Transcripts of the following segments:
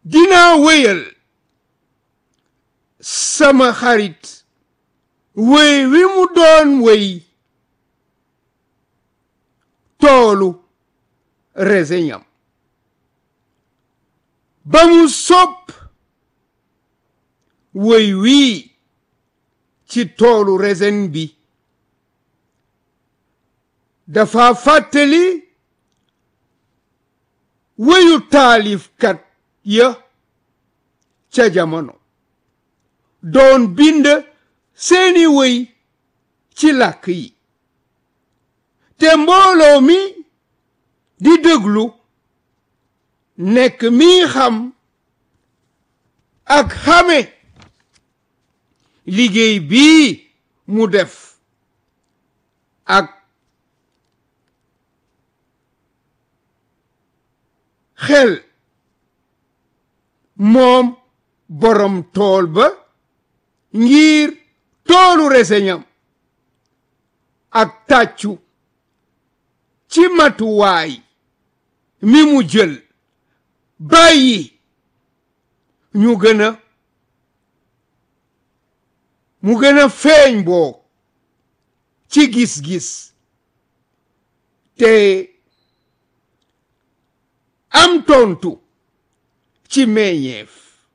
dinaa wéyal sama xarit wéy wi mu doon wéy toolu reseñam ba mu sopp wéy wii ci toolu resen bi dafa fàttali wéyu taalifkat ya ca jamono doon bind seeni wéy ci làkk yi te mbooloo mi di déglu nekk mi xam ak xame liggéey bii mu def ak xel moom borom tool ba ngir toolu reseñam ak tàccu ci matuwaay mi mu jël bàyyi ñu gën a mu gën a feeñ boo ci gis-gis te am tontu ci meññeef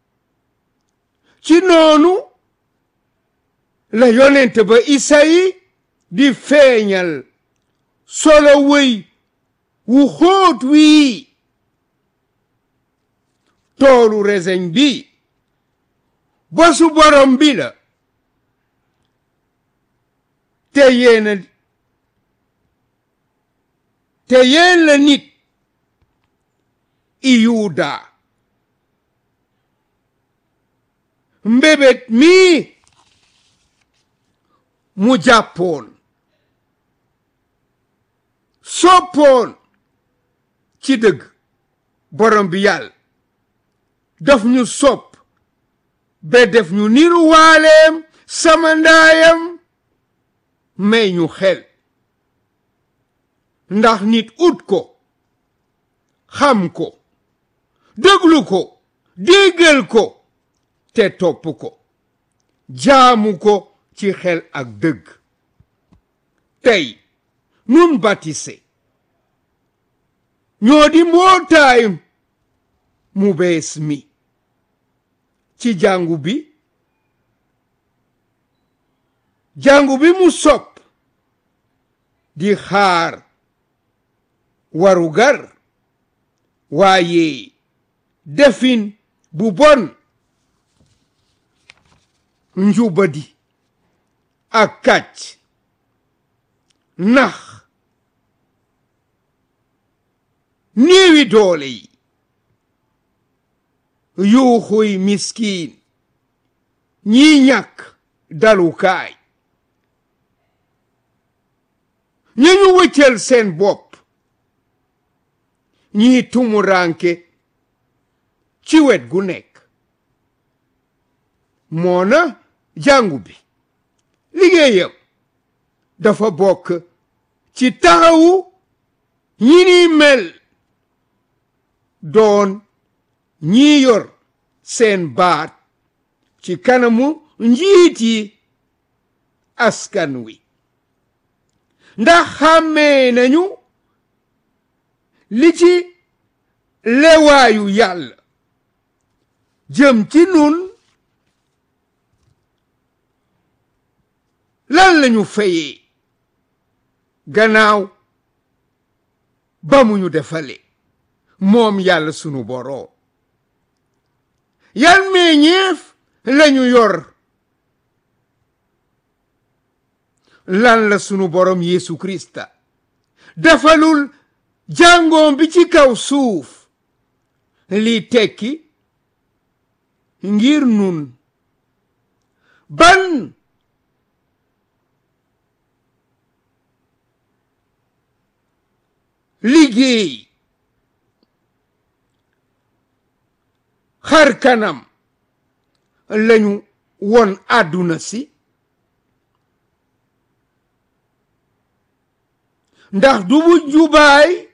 ci noonu la yonent ba Isayi di feeñal solo wëy wu xóot wii toolu reseñ bi bosu borom bi la te yéena te yéen la nit i yuuda mbébét mii mu jàppoon soppoon ci dëgg borom bi yàlla daf ñu sopp ba def ñu niru waaleem sama ndaayam may ñu xel ndax nit ut ko xam ko déglu ko déggal ko te topp ko jaamu ko ci xel ak dëgg tey nun batise ñoo di mbootaay mu bees mi ci jàngu bi jàngu bi mu sopp di xaar warugar waaye defin bu bon njubadi ak kàcc nax néewi doole yi yuuxuy miskiin ñi ñàkk dalukaay ña ñu wëccal seen bopp ñi tumuranke ci wet gu nekk moona jàngu bi liggéeyam dafa bokk ci taxawu ñi ni mel doon ñi yor seen baat ci kanamu njiit yi askan wi ndax xàmmee nañu li ci lewaayu yàlla jëm ci nun lan lañu fayee gannaaw ba mu ñu defale moom yàlla sunu boroom yan meññeef lañu yor lan la sunu boroom Yeesu Krista defalul jàngoom bi ci kaw suuf lii tekki ngir nun ban liggéey xar kanam lañu won àdduna si ndax du bu jubaay